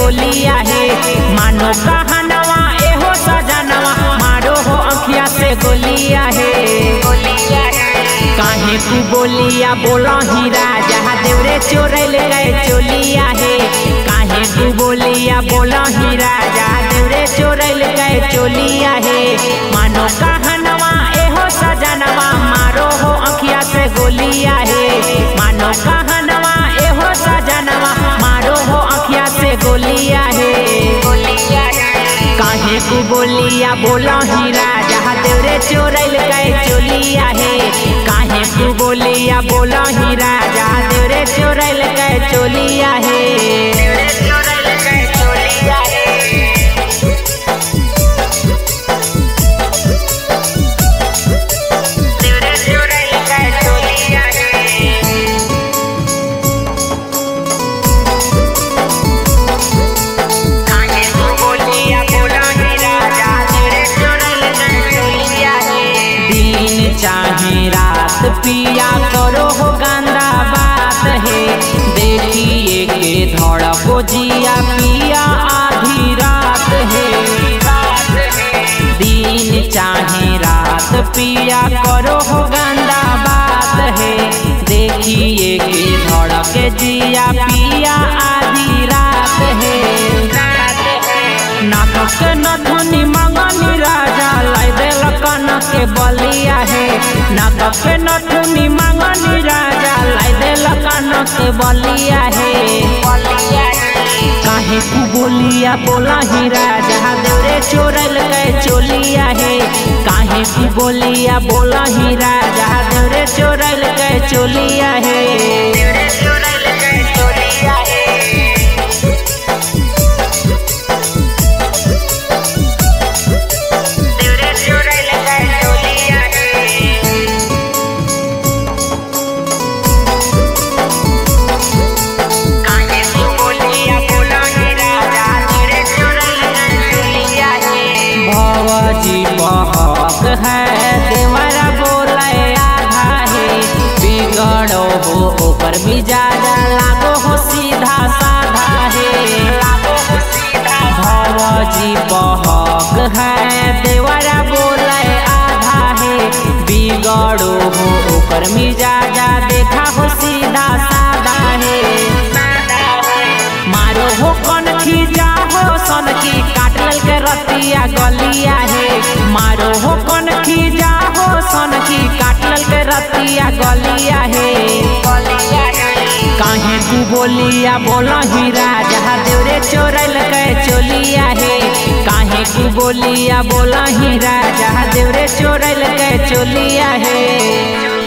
गोलिया है मानो कहनवा एहो सजनवा मारो हो अखिया से गोलिया है काहे तू बोलिया बोला ही राजा देवरे चोरैल गए चोलिया है काहे तू बोलिया बोला ही राजा देवरे चोरैल गए चोलिया है मानो कहनवा एहो सजनवा मारो हो अखिया से गोलिया है मानो कहनवा एहो सजनवा मारो हो अखिया से गोलिया है काहे तू बोलिया बोला ही राजा देवरे चोरैल गए चोलिया है काहे तू बोलिया बोला ही राजा देवरे चोरैल गए चोलिया है देवरे चोरैल गए चोलिया है देवरे चोरैल गए चोलिया है काहे तू बोलिया बोला ही राजा तेरे चोरैल गए चोलिया है दिन चाहे रात पिया करो हो गंदा बात है देखिए के धड़को जिया पिया आधी रात है दिन चाहे रात पिया करो हो गंदा बात है देखिए के धड़के जिया पिया आधी रात है नाटक नथनी मंगनी राजा लाई देल कनक के बलिया है नाटक नथनी मंगनी राजा लाई देल कनक के बलिया है काहे तू बोलिया बोला ही राजा देवरे चोरल गए चोलिया है काहे तू बोलिया बोला ही राजा देवरे चोरल गए चोलिया है देवरे चोरल गए चोलिया है देवरे चोरल गए चोलिया है काहे तू बोलिया बोला ही राजा तेरे चोरल गए चोलिया है भवजी बहक है देवरा बोले आधा है बिगड़ो हो ऊपर मिजाज लागो हो सीधा साधा है भवजी बहक है देवरा बोले आधा है बिगड़ो हो ऊपर मिजाजा देखा हो सीधा साधा है मारो हो कन खींचा हो सन की काटल के रतिया गलिया है मारो हो कन खींचा हो सन की काटल के रतिया गलिया है काहे तू बोलिया बोला ही राजा देवरे चोरल के चोलिया है काहे तू बोलिया बोला ही राजा देवरे चोरल के चोलिया है